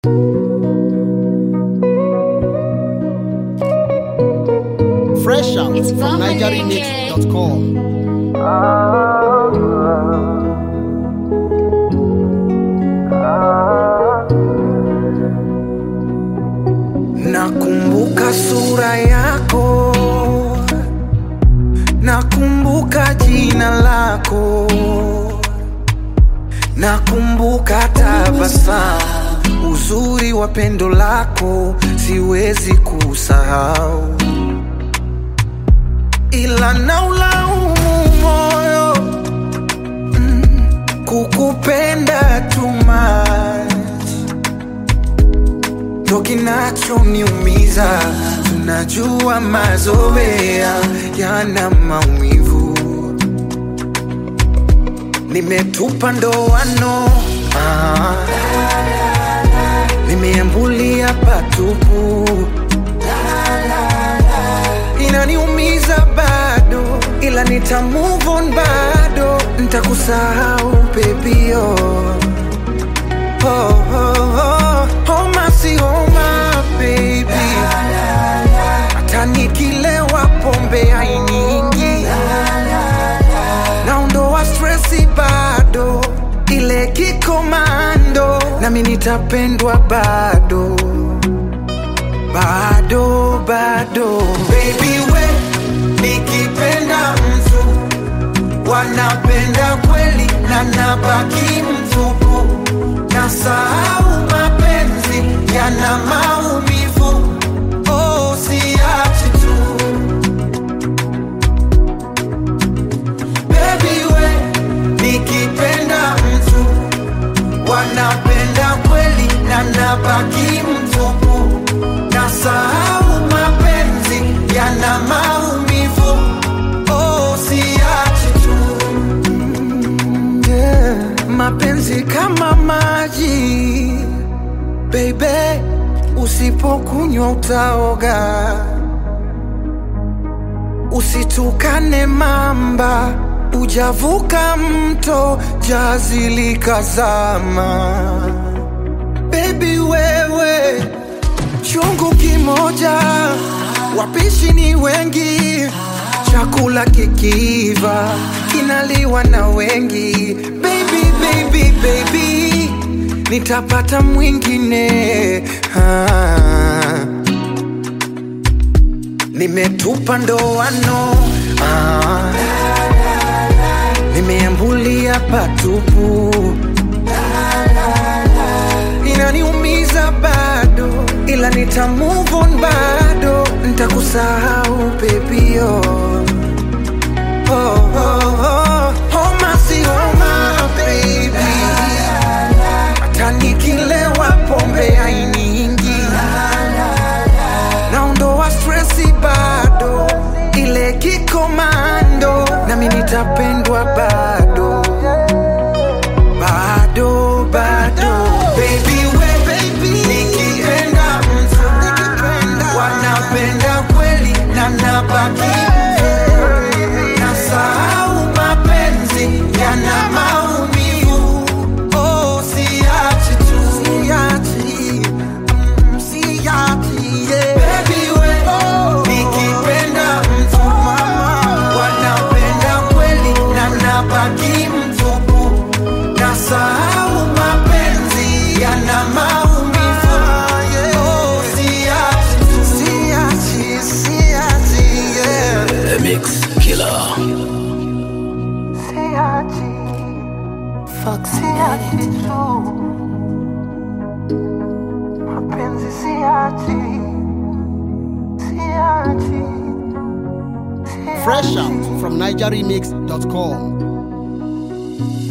Fresh out It's from from NigerianMix.com. Nakumbuka sura yako, nakumbuka jina lako, nakumbuka tabasamu, uzuri wa pendo lako siwezi kusahau, ila naulaumu moyo mm, kukupenda too much ndo kinachoniumiza. Tunajua mazoea yana maumivu, nimetupa ndoano ah, nimeambulia patupu, inaniumiza bado, ila nita move on bado, nitakusahau pepio oh, oh, oh, homa si homa baby, hata nikilewa pombe hainingi, naondoa stresi bado, ile kikomando, nami nitapendwa bado bado bado, baby we nikipenda mtu wanapenda kweli na nabaki mtupu na sahau mapenzi yana maumivu oh, siachi tu Baby we nikipenda mtu wanapenda kweli na nabaki mtupu na sahau mapenzi yana maumivu oh, siachi tu yeah. Mapenzi kama maji baby, usipokunywa utaoga. Usitukane mamba, ujavuka mto, jazi likazama. Baby wewe, chungu kimoja, wapishi ni wengi, chakula kikiiva kinaliwa na wengi. Baby, baby, baby, nitapata mwingine ah. Nimetupa ndoano ah. Nimeambulia patupu inaniumiza bado, ila nita move on bado, nitakusahau pepio oh, oh, oh. Homa si homa baby, hata nikilewa pombe hainiingi, naondoa stresi bado, ile kikomando, nami nitapendwa bado bado bado baby we baby nikipenda mtu wanapenda kweli na nabaki na sahau mapenzi yana maumivu oh siachi tu siachi mm, siachi yeah. baby we nikipenda mtu wanapenda kweli na nabaki mtupu na sahau mapenzi yana maumivu oh siachi tu siachi siachi yeah The Mix Killer. siachi Fox siachi tu mapenzi siachi siachi Fresh out from NigerianMix.com.